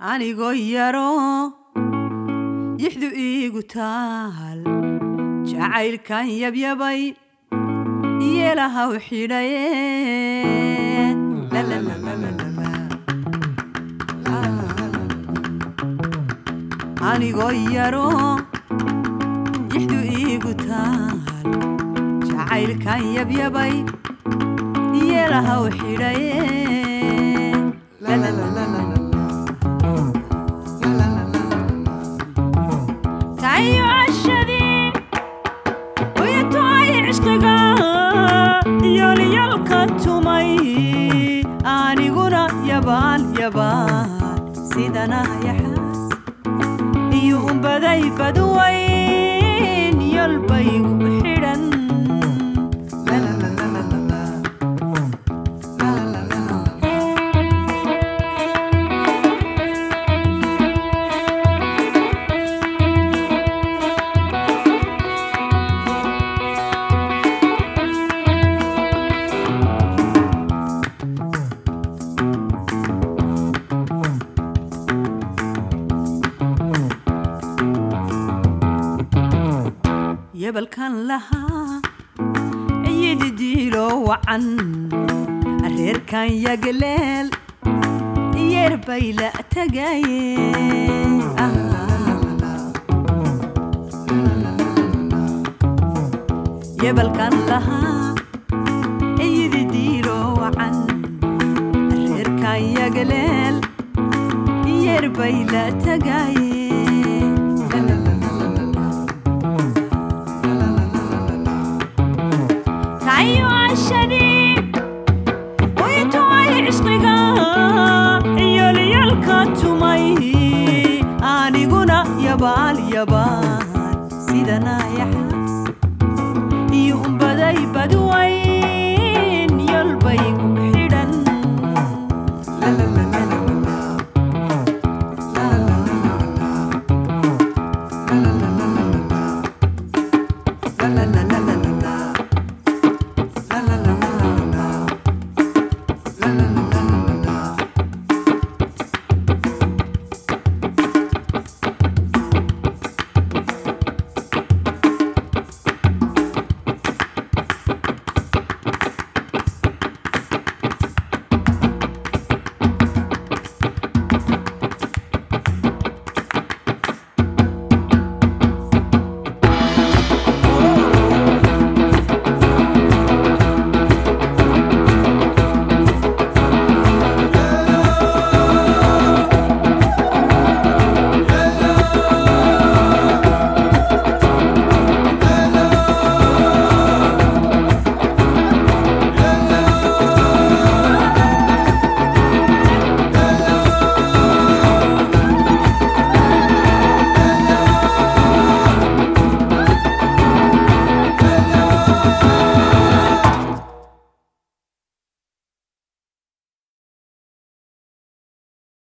anigoo yaro yixdu iigu taal jacaylkan yabyabay yeelahaw xidhaye anigoo yaro yixdu iigu taal jacaylkan yabyabay yeelahaw xidhaye tayo cashadii uyatoay cishqiga yolyalka tumay aniguna yabaal yabaal sidana yaxaas iyo umbaday badwayn yolbaygu xidhan yabalkan lahaa yididiilo wacan reerkan yagaleel yeer bay la tagayeen yabalkan lahaa yididiilo wacan reerkan yagaleel yeer bay la tagayeen tayo cashadii uyatoay cishqiga yolyalka tumay aniguna yabaal yabaal sidana